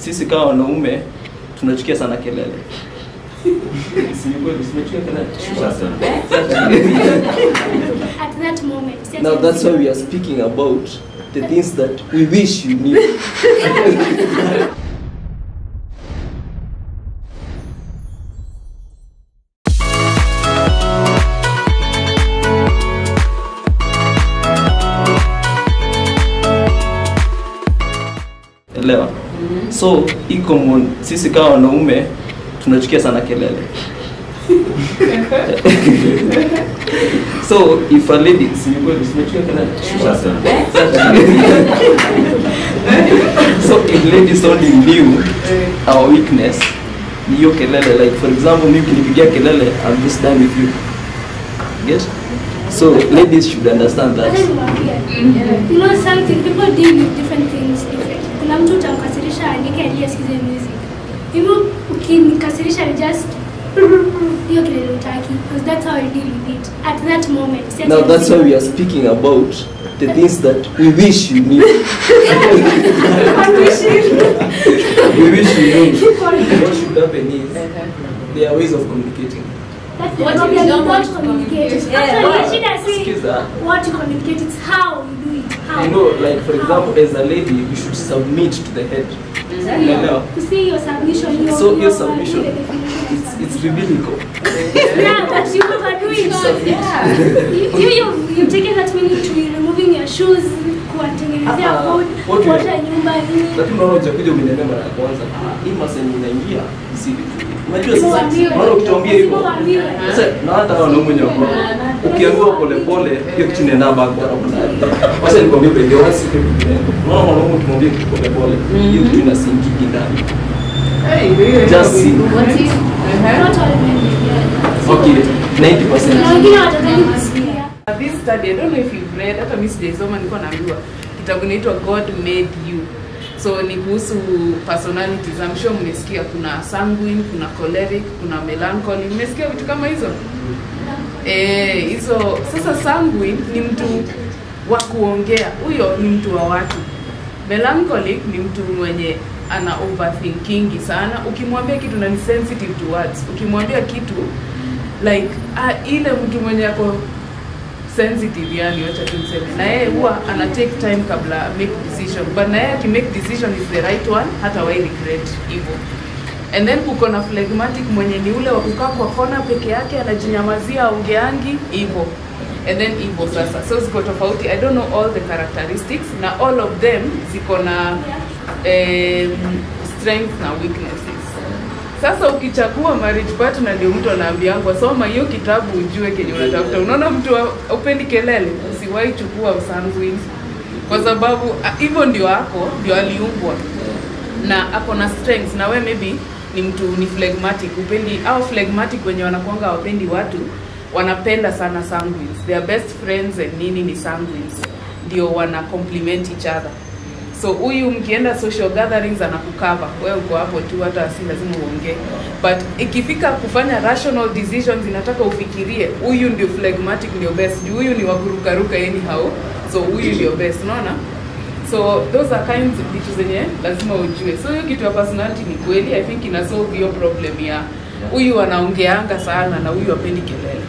sisi kama wanaume tunachukia sana kelele Si ni kweli, tunachukia kelele At that moment. si ati- now that's why we are speaking about the things that we wish you knew elewa so iko mon- sisi kama wanaume tunachukia sana kelele so if a lady si ni kweli, tunachukia kelele so if ladies only knew our weakness ni hiyo kelele like for example mi ukinipigia kelele I'm just done with you get so ladies should understand that Wacha niwaambie. You know something, people deal with different things different. Kuna mtu utamkasirisha andike aliye sikize music. Mimi ukinikasirisha ni just hiyo kelele utaki because that's how I deal with it at that moment. Si ati now that's why lazima- we are speaking about the things that we wish you knew we wish you knew what should happen is there are ways of communicating That's the What problem, you don't you want don't to communicate. communicate. Actually, Yeah. shida si Sikiza. what you communicate, it's how you do it. How. you know like for How. example as a lady you should submit to the head unaelewa You see your submission, your, So your your submission, the definition of it's, it's biblical Yeah, but you overdo it. You, you, you, you've taken that minute to be removing your shoes, kuwatengenezea Ah, food, what you- kuosha nyumba nini. lakini unaona ujakuja umeniambia mara ya kwanza hii maseni inaingia si unajua sasa Uambiwe. unaona ukituambia hivyo Uambiwe. sasa na hata wanaume wenye wako ukiambiwa pole pole hiyo kitu inaenda backward wacha nikwambie pekee wasi unaona mwanaume ukimwambia kitu pole pole hiyo kitu inasinkiki ndani just see What if? Not all men. yeah. okay 90% Kuna wengine watataki kusikia. This study, I don't know if you've read, hata mimi sijaisoma nilikuwa naambiwa kitabu inaitwa God Made You. So ni kuhusu personalities. I'm sure mmesikia kuna sanguine, kuna choleric, kuna melancholy. Mmesikia vitu kama hizo? Eh, hizo sasa sanguine ni mtu wa kuongea. Huyo ni mtu wa watu. Melancholic ni mtu mwenye ana overthinking sana. Ukimwambia kitu na ni sensitive to words. Ukimwambia kitu like ah, ile mtu mwenye ako sensitive yani wacha tu niseme na yeye huwa ana take time kabla make decision but na yeye akimake decision is the right one hata wai regret hivyo and then kuko na phlegmatic mwenye ni ule wa kukaa kwa kona peke yake anajinyamazia aongeangi hivyo and then hivyo sasa so ziko tofauti i don't know all the characteristics na all of them ziko na um, strengths na weaknesses sasa ukichagua marriage partner ndio mtu anaambiangwa soma hiyo kitabu ujue kenye unatafuta unaona mtu wa- upendi kelele usiwahi chukua sanguine kwa sababu ah, hivyo ndio ako ndio aliumbwa na ako na strengths na we maybe ni mtu ni phlegmatic upendi au phlegmatic wenye wanakuanga wapendi watu wanapenda sana sanguines their best friends and nini ni sanguines ndio wana complement each other so huyu mkienda social gatherings anakukava wewe uko hapo tu hata si lazima uongee but ikifika kufanya rational decisions inataka ufikirie huyu ndio phlegmatic ndio best juu huyu ni wakurukaruka anyhow so huyu ndio best unaona so those are kinds of vitu zenye lazima ujue so hiyo kitu ya personality ni kweli i think ina solve hiyo problem ya huyu anaongeanga sana na huyu apendi kelele